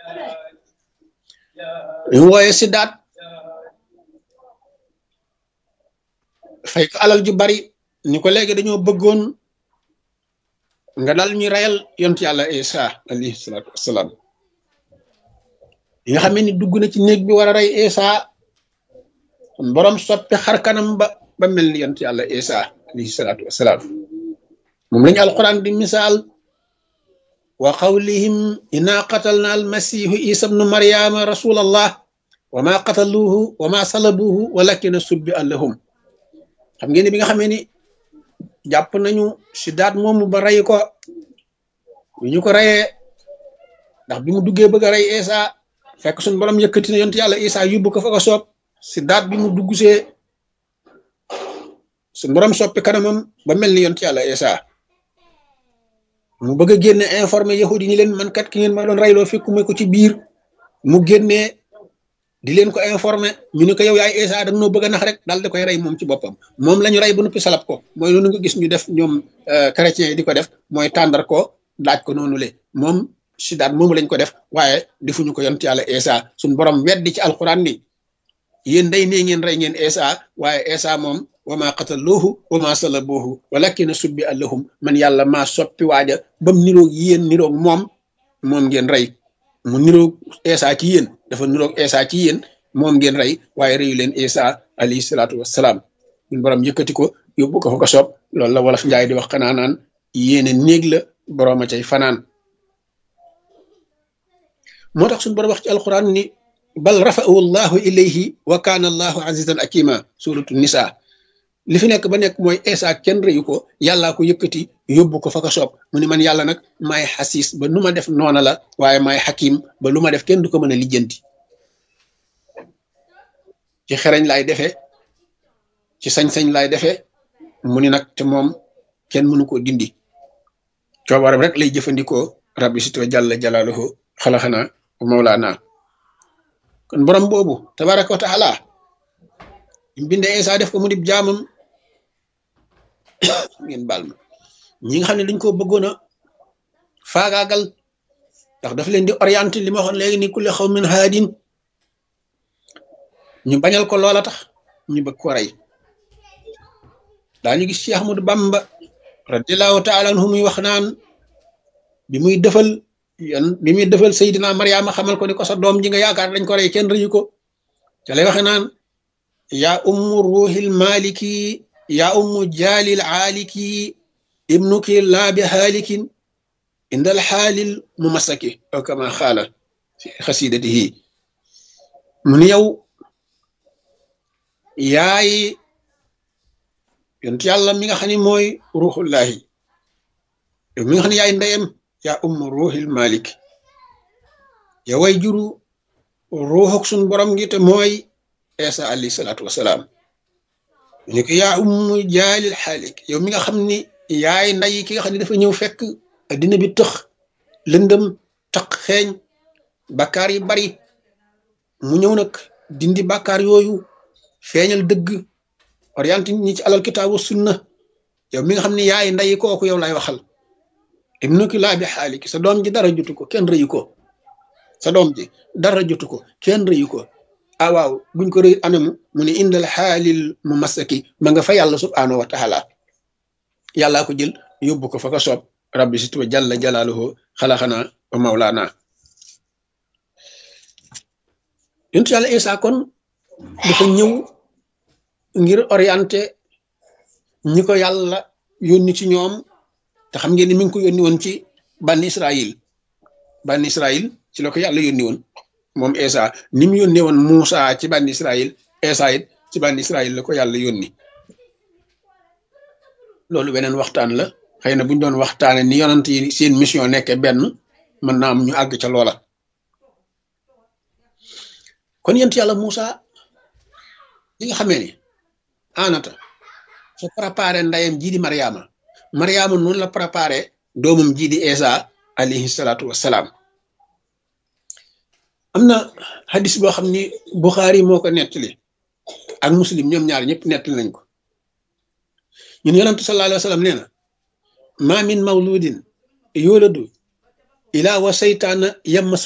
ñu wooye siddaat fay ko alal ju bari ni ko léegi dañoo bëggoon nga dal ñu reyal yont yàlla isa alayhi salaatu wassalaam yi nga xam ne ni dugg na ci néeg bi war a rey isa borom soppi xar kanam ba ba mel ni yont yàlla isa alayhi salaatu wassalaam moom lañu alquran di misaal wa qawlihim inna qatalna almasihu isa bnu maryama rasul allah wa ma qataluuhu wa ma salabuuhu walakina subbi allahum xam ngeen ni bi nga xamee ni jàpp nañu si daat moomu ba rey ko bi ñu ko reyee ndax bi mu duggee bëgg a rey isa fekk suñu borom yëkkati na yonent yàlla isa yóbbu ko fa ko soob si daat bi mu dugg see suñu borom soppi kanamam ba mel ni yonent yàlla isa mu bëgg a génne informé yahudi ni leen man kat ki ngeen ma doon reyloo fekkuma ko ci biir mu génnee di leen ko informé ñu ne ko yow yaay Isa da nga noo bëgg a nax rek daal di koy rey moom ci boppam moom la ñu rey ba noppi salab ko mooy loolu nga gis ñu def ñoom chrétiens yi di ko def mooy tàndar ko daaj ko noonu le moom si daat moomu lañ ko def waaye defuñu ko yont yàlla Isa suñ borom weddi ci alquran ni yéen day nee ngeen rey ngeen Isa waaye Isa moom wa ma qataluuhu wa ma salabuuhu walakina subbi allahum man yàlla maa soppi waaja bam niroog yéen niroog moom moom ngeen rey mu niroog Isa ci yéen dafa niroog Isa ci yéen moom ngeen rey waaye reyu leen Isa alayhi salaatu wassalaam ñun borom yëkkati ko yóbbu ko fa ko soob loolu la wolof njaay di wax xanaa naan yéene néeg la borom a cay fanaan moo tax suñu borom wax ci alquran ni bal rafa'ahu llahu ilayhi wa kaana allahu azizan akima suratu nisa li fi nekk ba nekk mooy Isa kenn reyu ko yàllaa ko yëkkati yóbbu ko fa ko soob mu ni man yàlla nag maay xasiis ba nu ma def noona la waaye maay xakim ba lu ma def kenn du ko mën a lijjanti ci xereñ laay defee ci sañ-sañ laay defee mu ni nag te moom kenn mënu koo dindi coobaram rek lay jëfandikoo rabbi sito jàlla jalaaluhu xalaxana mawlaana kon borom boobu tabaraka wa taala binde Isa def ko mu dib jaamam ngeen baal ma ñi nga xam ne dañ ko bëggoon a faagaagal ndax daf leen di orienté li ma waxoon léegi ni kulli xaw min haadin ñu bañal ko loola tax ñu bëgg ko rey daañu gis Cheikh Ahmadou Bamba radiallahu taala anhu muy wax naan bi muy defal yan bi muy defal Seydina Mariama xamal ko ni ko sa doom ji nga yaakaar dañ ko rey kenn rëyu ko ca lay waxe naan yaa ummu ruuxil maliki yaa ummu jaalil aaliki ibnuki laa bi xaalikin indal xaalil mu masaki aw kama xaala fi xasidatihi mu ni yow yaay yonent yàlla mi nga xam ne mooy ruuxullahi yow mi nga xam ne yaay ndeyam yaa ummu ruuxil malik yow way juru ruuxuk suñ borom gi te mooy Isa alayhi salaatu wasalaam ni ko yaa ummu jaalil xaalik yow mi nga xam ni yaay nday ki nga xam ne dafa ñëw fekk addina bi tëx lëndëm taq xeeñ bakkaar yi bari mu ñëw nag dindi bakkaar yooyu feeñal dëgg orienté ñi ci alal kitaabu sunna yow mi nga xam ne yaay nday kooku yow lay waxal ibnuki laa bi xaalik sa doom ji dara jotu ko kenn rëyu ko sa doom ji dara jotu ko kenn rëyu ko ah waaw buñ ko rëy anamu mu ne indal xaalil mu masaki ma nga fa yàlla subhaanahu wa taala yàllaa ko jël yóbbu ko fa ko soob rabbi si tuba jalla jalaaluhu xalaxana wa mawlaana yontu yàlla Isa kon dafa ñëw ngir orienté ñi ko yàlla yónni ci ñoom te xam ngeen ni mi ngi ko yónni woon ci banni Israil banni Israil ci la ko yàlla yónni woon moom Isa ni mu yónnee woon Muusa ci bànni Israël Isa it ci bànni Israël la ko yàlla yónni loolu beneen waxtaan la xëy na bu ñu doon waxtaane ni yonant yi seen mission nekke benn mën naa am ñu àgg ca loola kon yent yàlla Muusa li nga xamee ni anata su préparé ndeyam jii di Mariama Mariama noonu la préparé doomam jii di Isa alayhi salaatu wassalaam am na hadis boo xam ni Buxaari moo ko nettali ak muslim ñoom ñaar ñëpp nettali nañ ko ñun yonantu sallallahu alayhi wa sallam nee na ma min mawludin yuladu ila wa saytaana yamma